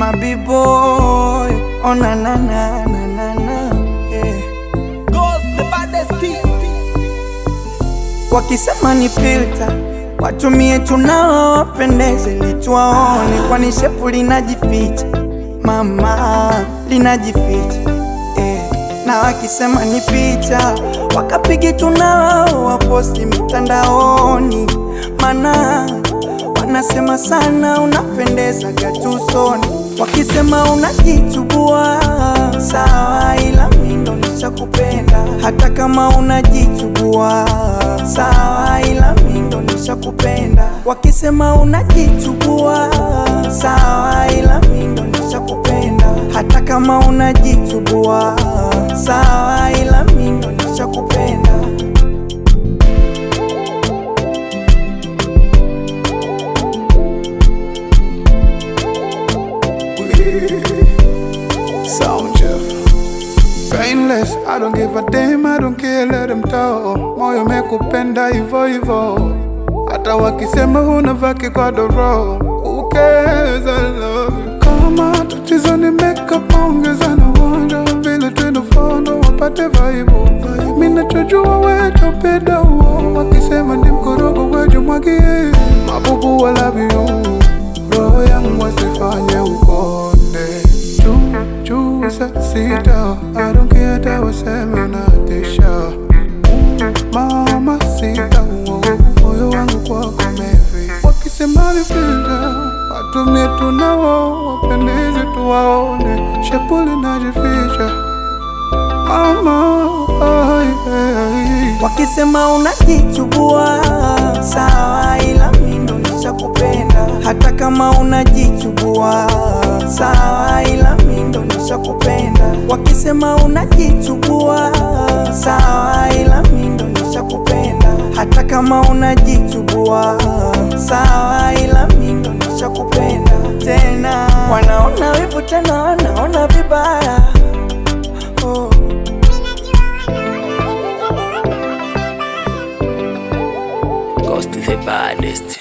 my b-boy. Oh na na na na na na. Yeah. Ghost, the baddest team. Wakisema ni filter watumie tunao wapendeze lituwaone, kwani shepu linajificha mama, linajificha eh. Na wakisema ni picha wakapige tunao waposti mitandaoni, mana wanasema sana unapendeza gatusoni. Wakisema unajichubua sawa, ila mimi ndo nishakupenda hata kama unajichubua sawa, ila mimi ndo nishakupenda. Wakisema unajichubua sawa, ila mimi ndo nishakupenda hata kama unajichubua sawa, ila mimi ndo nishakupenda. Sound Jeff. Painless, I don't give a damn, I don't care, let them talk. Moyo mekupenda hivyo hivyo, hata wakisema huna vaki kwa doro. Who cares, I love you. Kama tatizo ni makeup, ongeza na wanja vile tunafondo wapate vaibu. Mimi nachojua wewe topenda huo, wakisema ni mkorogo wewe mwagie. Mabubu I love you, roho yangu wasifanye ukonde juu juu saa sita I don't care hata waseme unatisha mama sita uo, moyo wangu kwako mevi wakisema ni filter watumie tunao wapendeze tuwaone shepu linajificha mama ai, ai, ai. Wakisema unajichubua sawa, ila mimi ndo nishakupenda hata kama unajichubua sawa, ila mimi ndo nishakupenda. Wakisema unajichubua sawa, ila mimi ndo nishakupenda hata kama unajichubua sawa, ila mimi ndo nishakupenda. Tena wanaona wivu, tena wanaona vibaya oh. Ghost the baddest.